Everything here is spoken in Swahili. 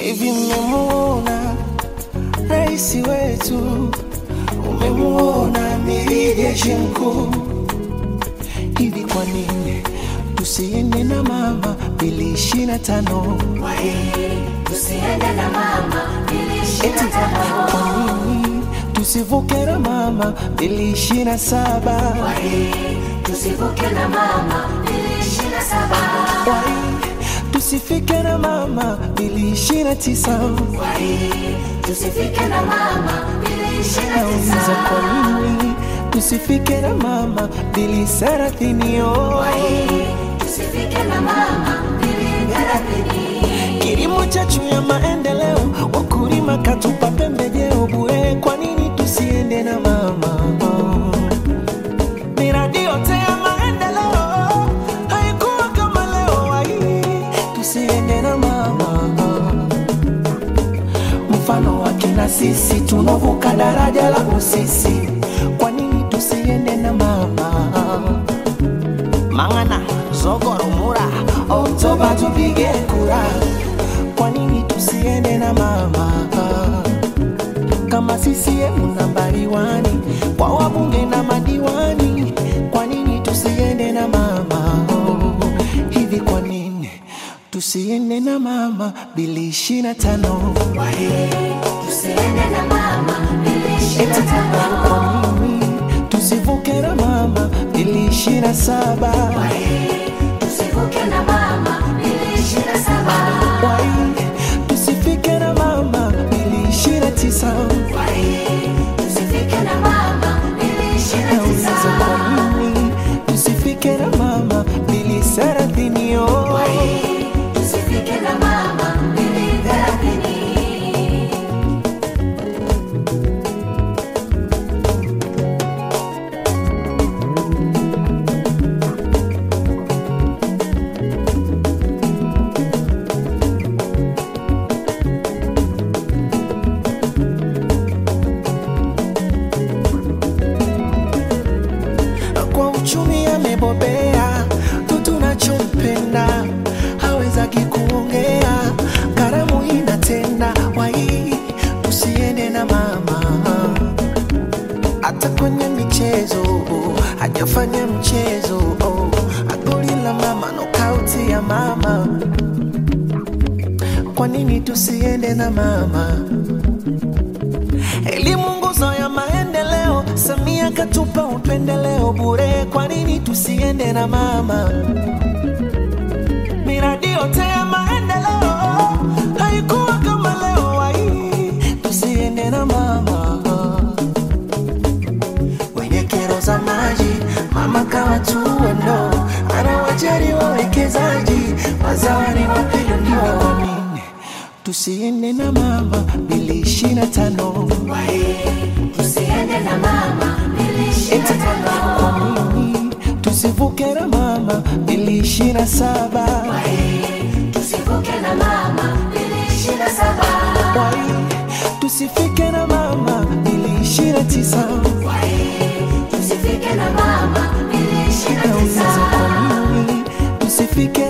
Hivi mmemuona rais wetu, umemuona amiri jeshi mkuu. Hivi kwa nini tusiende na mama bili ishirini na tano? Tusiende na mama ili ishirini Eti na tano. kwa nini tusivuke na mama bili ishirini na saba? Tusivuke na mama ili ishirini na saba. Wai, tusifike na mama bili ishirini na tisa. Tusifike na mama ili ishirini na Nauliza tisa. kwa nini tusifike na mama bili thelathini? Oh. Tusifike na mama ili thelathini. Kilimo chachu ya maendeleo, wakulima katupa pembejeo bure. Kwa nini tusiende na mama? Miradi yote ya maendeleo haikuwa kama leo. Wai, tusiende na mama. Mfano wake na sisi tunavuka daraja la Busisi. Kwa nini tusiende na mama? Mangana, Zogoro, Mura, Oktoba tupige kura. Kwa nini tusiende na mama? Kama CCM nambari wani kwa wabunge na madiwani, kwa nini tusiende na mama? Hivi kwa nini tusiende na mama bili ishirini na tano? Tusiende na mama ili ishirini Eti na tano. kwa nini tusivuke na mama bili ishirini na saba? Tusivuke na mama ili ishirini na saba. Wai, tusifike na mama bili ishirini na tisa. Tusifike na mama ili ishirini na Nauliza tisa. kwa nini tusifike na mama bili thelathini? Oh. Tusifike na mama ili thelathini. kwa uchumi amebobea, tu tunachompenda hawezaki kuongea, karamu inatenda wai, tusiende na mama hata kwenye michezo hajafanya mchezo oh, goli la mama, nokauti ya mama. Kwa nini tusiende na mama? Elimu nguzo ya maendeleo, Samia katupa upendeleo bure. Kwa nini tusiende na mama? Miradi yote ya maendeleo haikuwa kama leo. Wai, tusiende na mama. Wenye kero za maji, mama kawatua ndo anawajali wawekezaji, wazawani wapinduliwa. Kwa nini tusiende na mama bili ishirini na tano? Tusiende na mama ili ishirini na Eti tano. kwa nini tusivuke na mama bili ishirini na saba? Tusivuke na mama ili ishirini na saba. Wai, tusifike na mama bili ishirini na tisa. Tusifike na mama ili ishirini na Nauliza tisa. kwa nini tusifike